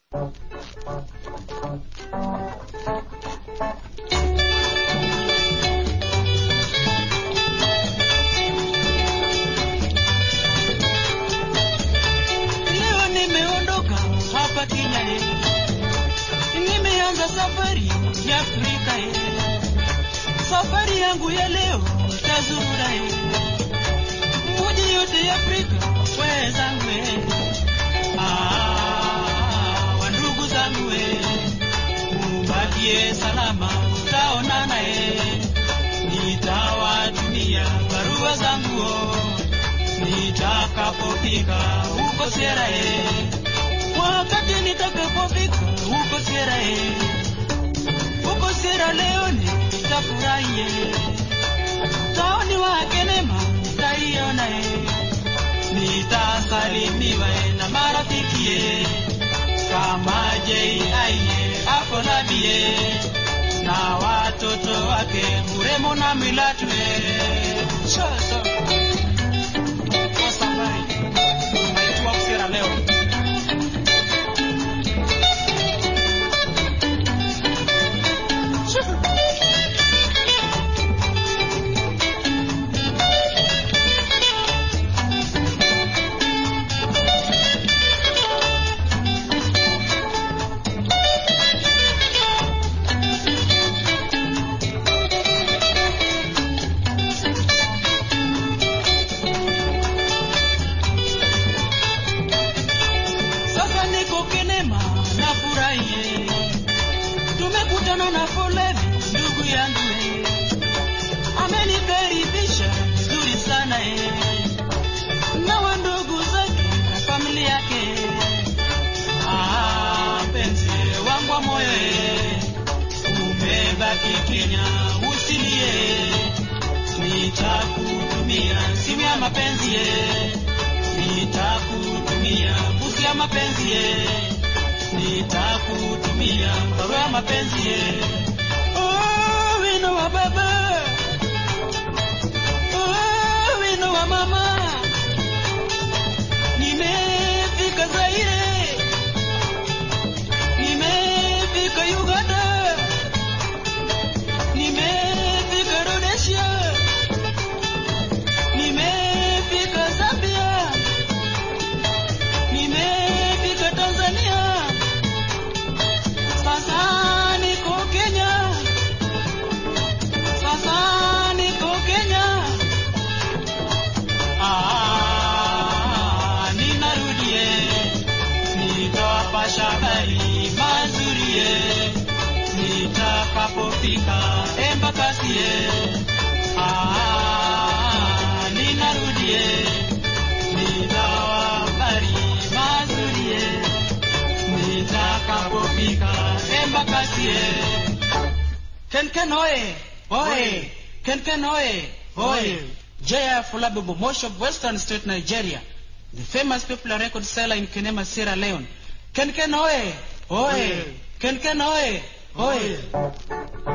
Leo nimeondoka hapa Kenya eh. Nimeanza safari ya Afrika eh. Safari yangu ya leo itazurura eh. Mji yote ya Afrika wenzangu eh. Ah, wandugu zangu eh. Mubakie salama tutaonana eh. Nitawatumia barua zangu oh nitakapofika huko Sierra Leone, wakati nitakapofika huko Sierra Leone, huko Sierra Leone nitafurahie, taoni wake neema nitaiona, eh. nitasalimiwa eh, na marafiki eh, kama JI hapo Labie na watoto wake Muremo na Milatu eh. Sasa kwa safari naitwa Sierra Leone. Sasa niko Kenema nafurahie, tumekutana na foleni ndugu yangu eh. amenikaribisha vizuri sana eh. na wandugu zake na familia yake ah, mpenzi wangu wa moyo eh. umebaki Kenya usilie, nitakutumia simu ya mapenzi eh. nitakutumia busi ya mapenzi ye, nitakutumia barua ya mapenzi ye. Oh, wino wa baba, oh, wino wa mama, nimefika Zaire, nimefika Uganda, nimefika Rhodesia, nimefika Zambia nimefika Tanzania, sasa niko Kenya, sasa niko Kenya. Ah, ninarudie, nitawapasha habari mazuri nitakapofika Embakasi. Ah, ninarudie nitawabari mazuri nitakapofika Embakasi. Kenken oye oye Kenken oye oye JF Olabibo Mosh of Western State Nigeria the famous popular record seller in Kenema Sierra Leone Kenken oye oye Kenken oye oye